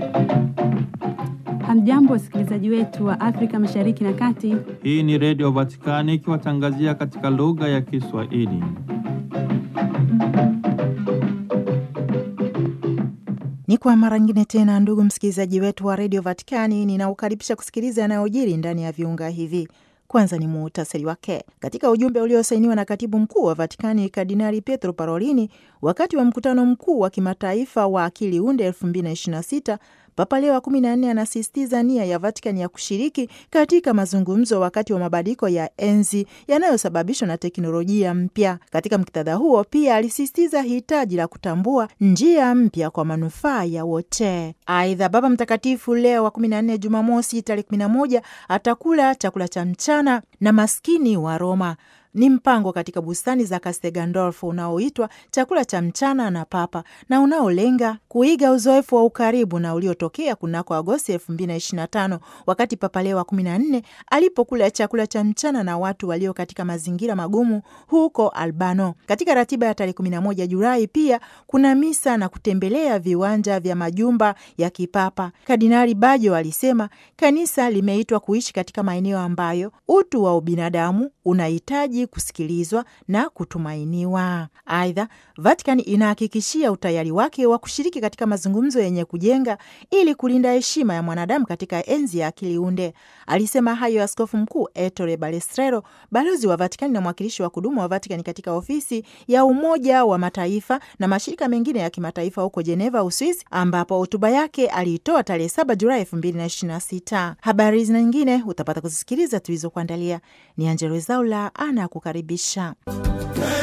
Hamjambo, wasikilizaji wetu wa Afrika Mashariki na Kati. Hii ni Redio Vatikani ikiwatangazia katika lugha ya Kiswahili. Ni kwa mara nyingine tena, ndugu msikilizaji wetu wa redio Vatikani, ninaukaribisha kusikiliza yanayojiri ndani ya viunga hivi. Kwanza ni muhtasari wake. Katika ujumbe uliosainiwa na katibu mkuu wa Vatikani Kardinali Pietro Parolini wakati wa mkutano mkuu wa kimataifa wa akili unde 2026 Papa Leo wa kumi na nne anasisitiza nia ya Vatikani ya kushiriki katika mazungumzo wakati wa mabadiliko ya enzi yanayosababishwa na teknolojia mpya. Katika muktadha huo, pia alisisitiza hitaji la kutambua njia mpya kwa manufaa ya wote. Aidha, Baba Mtakatifu Leo wa kumi na nne Jumamosi tarehe kumi na moja atakula chakula cha mchana na maskini wa Roma ni mpango katika bustani za Castel Gandolfo unaoitwa chakula cha mchana na Papa na unaolenga kuiga uzoefu wa ukaribu na uliotokea kunako Agosti 2025 wakati Papa Leo wa 14 alipokula chakula cha mchana na watu walio katika mazingira magumu huko Albano. Katika ratiba ya tarehe 11 Julai pia kuna misa na kutembelea viwanja vya majumba ya kipapa. Kardinali Bajo alisema kanisa limeitwa kuishi katika maeneo ambayo utu wa ubinadamu unahitaji kusikilizwa na kutumainiwa. Aidha, Vatican inahakikishia utayari wake wa kushiriki katika mazungumzo yenye kujenga ili kulinda heshima ya mwanadamu katika enzi ya akili unde. Alisema hayo Askofu Mkuu Ettore Balestrero, balozi wa Vatican na mwakilishi wa kudumu wa Vatican katika ofisi ya Umoja wa Mataifa na mashirika mengine ya kimataifa huko Jeneva, Uswisi, ambapo hotuba yake aliitoa tarehe 7 Julai 2026. Habari hizi na nyingine utapata kuzisikiliza tulizokuandalia. Ni Angelo Zaula ana kukaribisha.